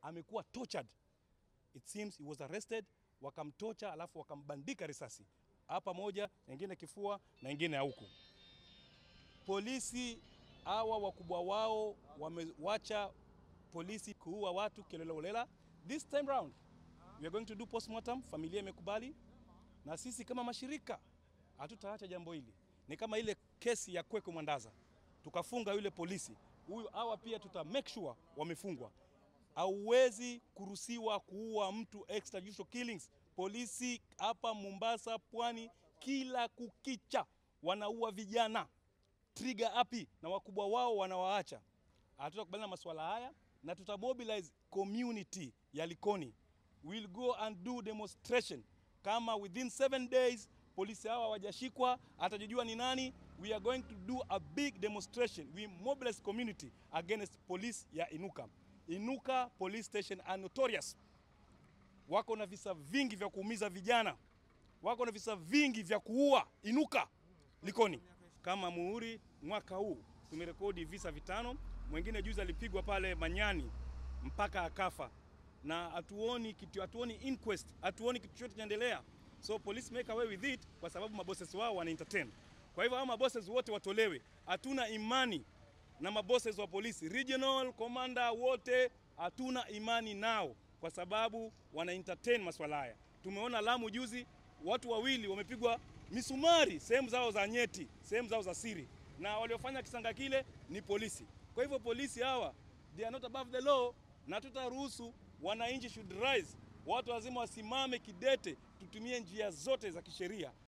amekuwa tortured. It seems he was arrested, wakamtocha alafu wakambandika risasi hapa moja, nyingine kifua na nyingine huku. Polisi hawa wakubwa wao wamewacha polisi kuua watu kiolelaolela. This time round we are going to do postmortem. Familia imekubali, na sisi kama mashirika hatutaacha jambo hili. Ni kama ile kesi ya Kweko Mwandaza, tukafunga yule polisi huyu, hawa pia tuta make sure wamefungwa. Hauwezi kuruhusiwa kuua mtu extrajudicial killings. Polisi hapa Mombasa, pwani, kila kukicha wanaua vijana trigger happy na wakubwa wao wanawaacha. Hatutakubaliana na masuala haya na tutamobilize community ya Likoni. We'll go and do demonstration kama within seven days polisi hawa hawajashikwa, atajijua ni nani. We are going to do a big demonstration. We mobilize community against police ya Inuka. Inuka police station are notorious, wako na visa vingi vya kuumiza vijana, wako na visa vingi vya kuua. Inuka Likoni kama muhuri mwaka huu tumerekodi visa vitano. Mwingine juzi alipigwa pale Manyani mpaka akafa, na hatuoni kitu, hatuoni inquest, hatuoni kitu chochote kinaendelea. So police make away with it kwa sababu mabosses wao wana entertain. Kwa hivyo hao mabosses wote watolewe. Hatuna imani na mabosses wa polisi, regional commander wote hatuna imani nao kwa sababu wana entertain maswala haya. Tumeona Lamu juzi watu wawili wamepigwa misumari sehemu zao za nyeti, sehemu zao za siri, na waliofanya kisanga kile ni polisi. Kwa hivyo polisi hawa they are not above the law, na tutaruhusu wananchi should rise, watu lazima wasimame kidete, tutumie njia zote za kisheria.